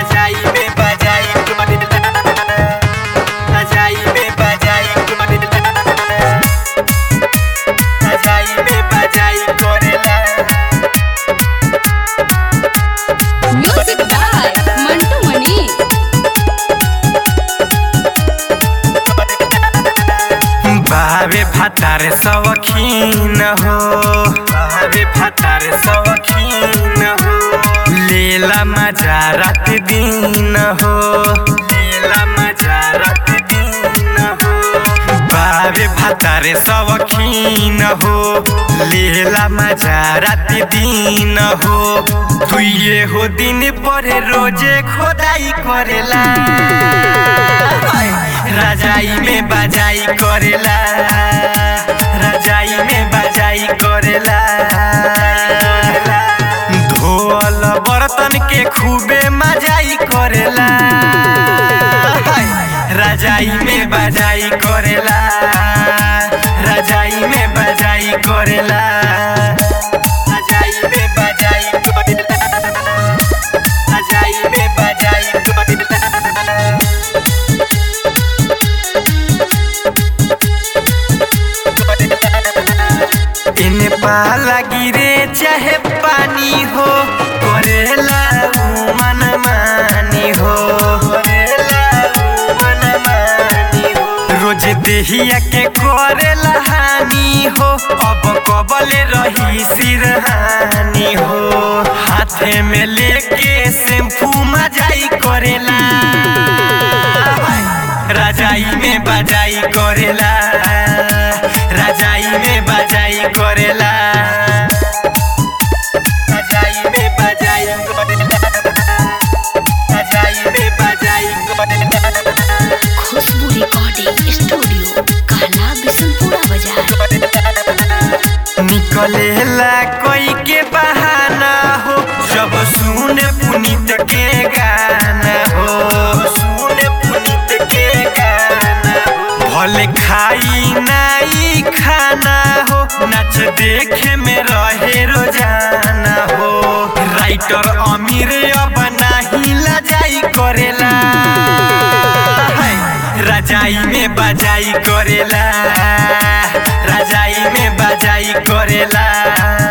रजाई में बजाई रजाई में बजाई रजाई में बजाई करेला म्यूजिक बाय मंटू मनी बाबे फतार सवखीन हो बाबे फतार सवखीन हो लेला मजा रात दिन हो लेला मजा रात दिन हो बाबे फतार सवखीन हो लेला मजा रात दिन हो दुइये हो दिन पर रोजे खोदाई करेला रजाई में बजाई करेला रजाई में बजाई करेला धोल बर्तन के खूबे मजाई करेला रजाई में बजाई करेला रजाई में बजाई करेला रजाई में बजाई करेला रजाई में बजाई करेला इन पाला गिरे चाहे पानी हो करेला ऊ मन मानी हो करेला ऊ मन मानी हो रोज देहिया के करेला हानि हो अब कबले रही सिरहानी हो हाथे में लेके शैम्पू मजाई करेला रजाई में बजाई करेला रजाई में बजाई करेला रजाई में बजाई करेला रजाई में बजाई करेला खुशबू रिकॉर्डिंग स्टूडियो कहला बिशनपुरा बाजार निकलेला कोई के बहाना हो जब सुन पुनीत के गाना हो सुन पुनीत के गाना हो भले खाई नाई खाना हो नाच देखे में रहे रोजाना हो राइटर अमीर अब नाही लजाई करेला रजाई में बजाई करेला रजाई में बजाई करेला